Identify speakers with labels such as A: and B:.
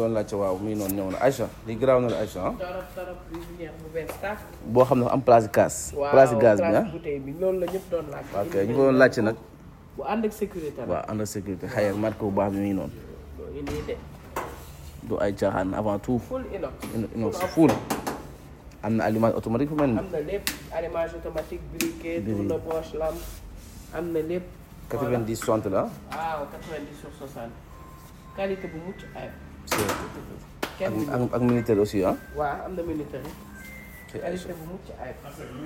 A: doon laajte waaw muy noonu ñëw na Aïcha li garaaw na la Aïcha ah
B: torop torop lumière bu bees tàkk.
A: boo xam ne am place gaz place gaz bi ah
B: bouteille bi loolu la ñëpp doon laaj.
A: ok ñu ko doon laajte nag
B: bu ànd ak sécurité la.
A: waaw ànd ak sécurité xëy na marque bu baax bi muy noonu
B: loo indi de
A: du ay caaxaan avant tout
B: full inox.
A: inox full am na allumage automatique fu mel ni
B: am na lépp allumage automatique briquet
A: Briquet.
B: tourne poche lampe am na lépp.
A: 90 60 la
B: waaw 90 sur 60 qualité bu mucc ayib.
A: ak
B: kenn
A: ak ak militaire aussi ah
B: waaw am na militaire
A: c'est
B: qualité bu mucc ayib.